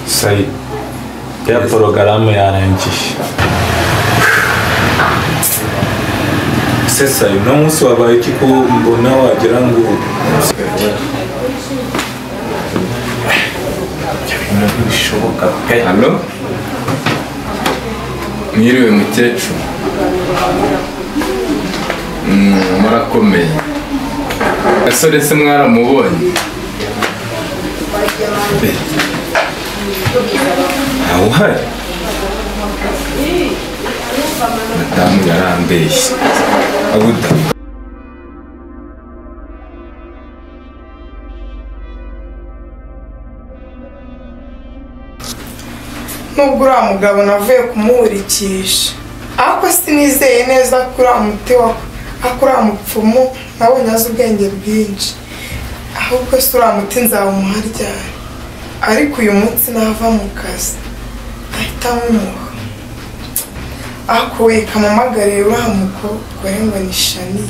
sai ya porogaramu yarangiye se sayo uno munsi wabaye iki ko mbona wagira ngo ibintu bishoboka pe hano mwiriwe mukecuru Mm, murakomeye gasore se mwaramubonye ntawe uhari madamu yarambeshye abuda nubwo uriya mugabo navuye kumuhurikisha ariko sinizeye neza ko uriya muti wa ariko uriya mupfumu nabonye azi ubwenge bwinshi ahubwo se uriya muti nzawumuha ryari ariko uyu munsi nava mu kazi ahita amumuha ariko we kamumagarire uriya mukobwa we ngo ni shani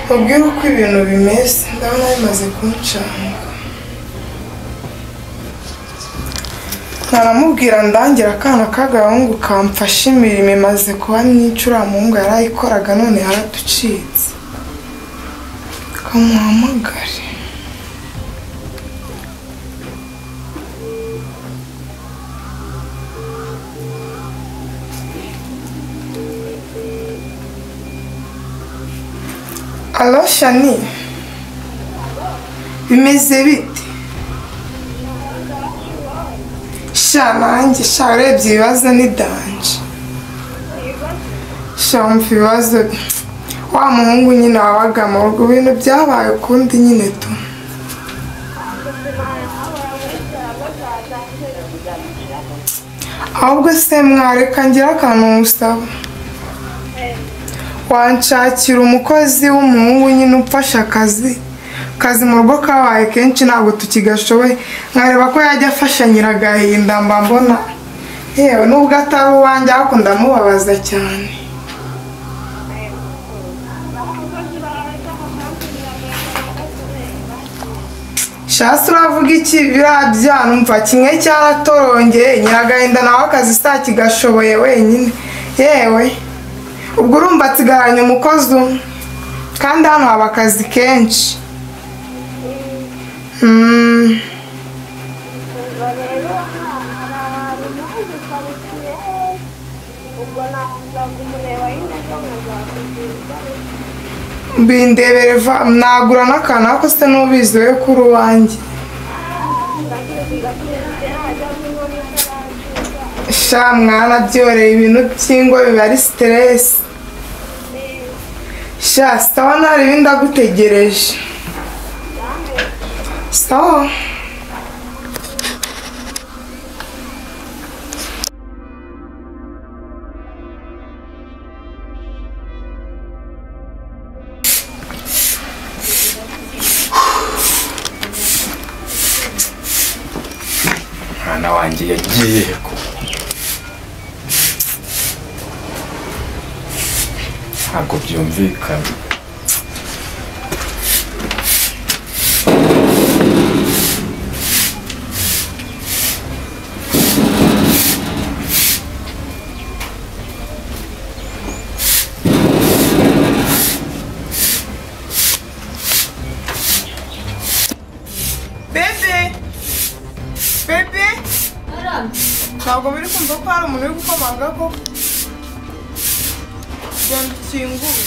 mubwire uko ibintu bimeze ndabona bimaze kuncanga ntaramubwira ndangira akana k'agahungu kamfashe imirimo imaze kuba myinshi uriya muhungu yari ayikoraga none yaraducitse kamuhamagare alo shani bimeze bite sha nanjye sha urebye ibibazo ni danje sha wumva ibibazo wa muhungu nyine wabaga mu rugo ibintu byabaye ukundi nyine tu ahubwo se mwareka ngira akantu musaba wanshakira umukozi w'umuhungu nyine umfasha akazi akazi mu rugo kabaye kenshi ntabwo tukigashoboye nkareba ko yajya afasha nyiragahinda mba mbona yewe nubwo atari uwanjye ariko ndamubabaza cyane shasi uravuga iki biriya byanumva kimwe cyaratorongeye nyiragahinda nawe akazi sakigashoboye wenyine yewe ubwo urumva asigaranye umukozi umwe kandi hano haba akazi kenshi Mm, ubwo rero hari ahantu naje ukaritsiye ubwo nakuza kumureba nyine ko muzakugirwa bindebere va nagura n'akantu ariko se n'ubizi we kuri uwanjye ndakurikiye hajyamo inkoni y'abantu sha mwana byoreye ibintu by'ingo biba ari siteresi sha sawa ntari ibindi agutegereje sawa mwana wanjye yagiye ko ntabwo byumvikana bebe bebe ntabwo biri kumva ko hari umuntu uri gukomanga ko genda ukingure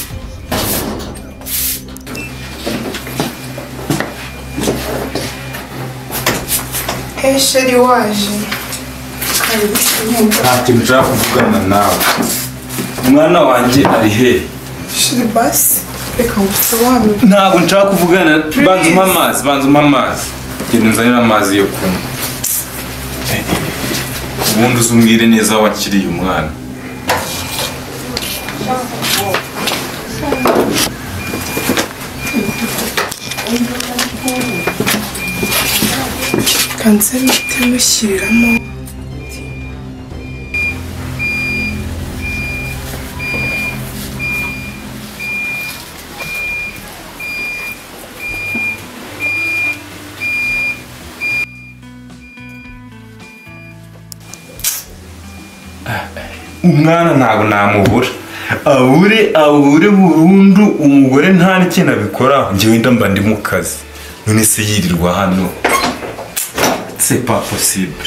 esheri waje karibu sinumva nta kintu ushaka kuvugana nawe umwana wanjye ari he shiri basi reka ngusobanure ntabwo nshaka kuvugana banza umpe amazi banza umpe amazi genda unzanire amazi yo kunywa ubundi uzumwire neza aho wakiriye umwana kanze imiti mushyiriramo mwana ntabwo namubura abure abure burundu umugore nta n'ikintu abikoraho njyewe wenda mba ndi mu kazi none se yirirwa hano c'est pas possible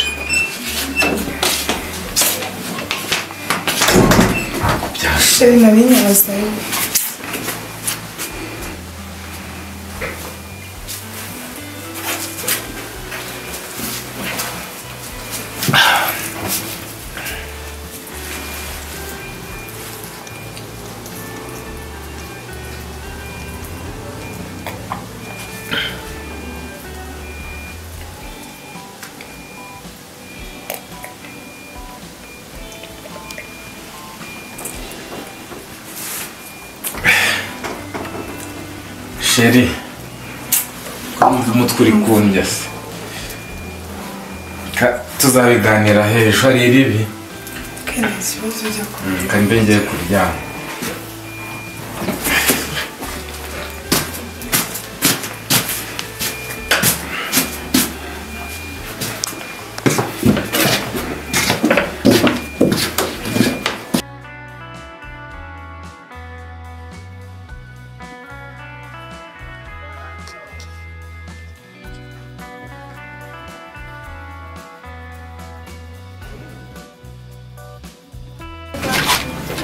sheri nari nyazayo sheri wumva umutwe uri kumbya se Ka- tuzabiganira hejuru hari ribi kandi ikibazo ujya kuba kandi mbengeye kuryama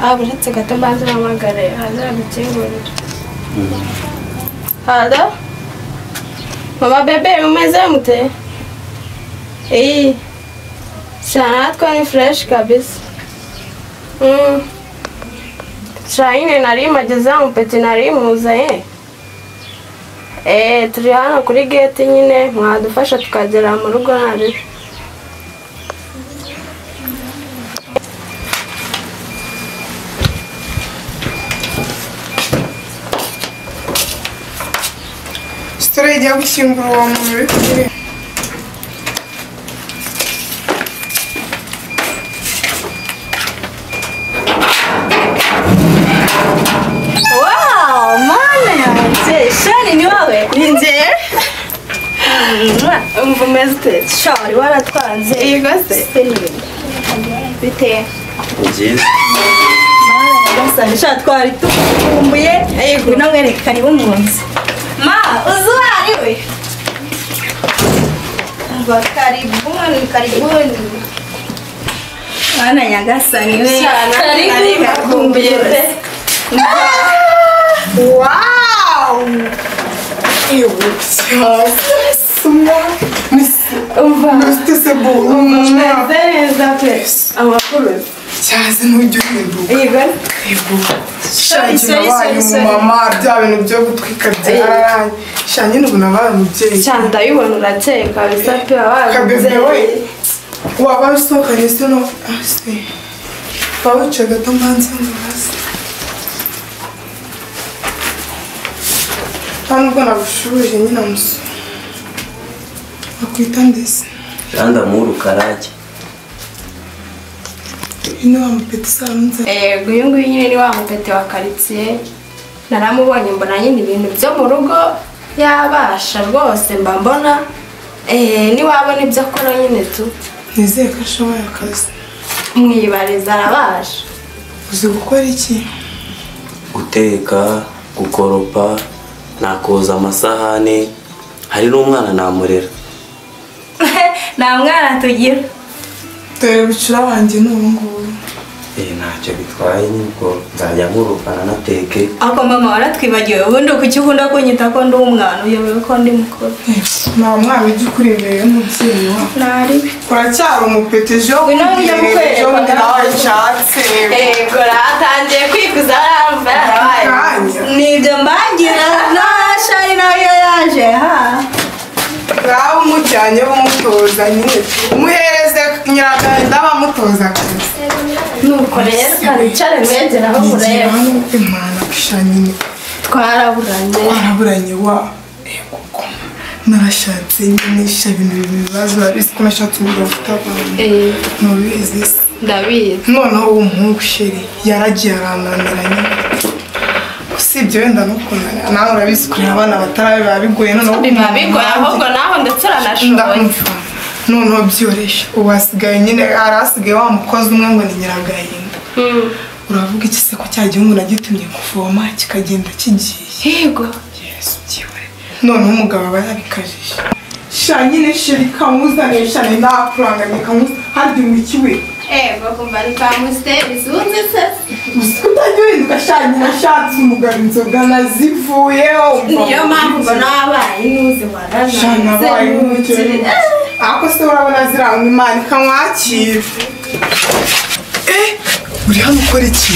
Aba uretse gato mbanza uhamagare hazira gukingurira halo mama bebe umeze mute iyi cyane natwe ni fureshi kabisa Mm. shayine nari mageze mu peti nari muzanye eee turi hano kuri geti nyine mwadufasha tukagera mu rugo nari sitora ijya gushyingura uwo muntu uri kuri Wow, mana yanjye shani ni wowe ni njye umva umeze ute shani waratwanze yego se bite byiza mana nyagasani sha twari tukumbuye yego no mwerekane bumwunze ma uzi uwo ari we umva karibuni karibuni mana nyagasani we Karibuni. gakumbuye pe wawu ibucyasa suma umva nusitese bu umwana umeze neza pe amakuru cyaza n'ujya uhinduka yego shangi nabaye umumama bya bintu byo gutwika byaraye shangi n'ubu nabaye umubyeyi cyane ndabibona urakeye kabisa pe kabebe we wabaye waba usohokanye se no ase waba wicaye gato mbanze ngo hasi nta nubwo nagushubije nyine amusu akwita ndetse kandi amuha urukarage ino wamupeta isanze yego uyu nguyu nyine ni wa mupete wa karitsiye naramubonye mbona nyine ibintu byo mu rugo yabasha rwose mba mbona eh, niwabona ibyo akora nyine tu nizeye ko ashoboye akazi mwibariza arabasha uzi gukora iki guteka gukoropa nakoza amasahane hari n'umwana namurera nta mwana tugira dore bucura wanjye ni ubu ngubu Eh, ntacyo bitwaye nibwo nzajya nkuruka nanateke ariko mama waratwibagiwe ubundi kuki ukunda kunyita ko ndi umwana uyobewe ko ndi mukuru nta mwana ujya ukuri imbere y'umubyeyi wawe ntari uracyari umupeta ejo Ubu nawe ujya kukwereka undi nawe. nawe ashatse yego atangiye kwikuza yaramva yarabaye Kanya. nibyo mbagira nashari nawe iyo yaje ha ngaho umujyanye umutoza nyine umuhereze nyiragahinda bamutoza akazi nuko rero karicare mwegera aho nigira mureba hano imana gusha nyine twaraburanye waraburanye wa yego koma narashatse nyine sha ibintu bibiri bibazo urabizi ko nashatse umugabo ufite abantu Eh, ntubizi se ndabizi noneho uwo muhungu sheri yaragiye arananira nyine usibye wenda no kunanira nawe urabizi kureba abana batarabe biba bigoye noneho biba bigoye ahubwo naho ndetse uranashoboye ndamva noneho byoroshye ubu hasigaye nyine hari hasigaye wa mukozi umwe ngo ni nyiragahinda uravuga iki se ko cya gihe umuntu agitumye kuvoma kikagenda kigiye yego yesu byiwe noneho umugabo aba yabikajije sha nyine sheri kamuzaniye sha ni nakurangamiye kamuzaniye harya umukiwe yego kumva ntitamuziteri zunze se gusa utajya uhinduka sha nyina ashatse umugabo inzoga nazivuyeho niyo mpamvu mbona wabaye n'uzi waraje sha nabaye nk'umukire ariko se urabona ziranga imana ikamwakira eh uri hano ukora iki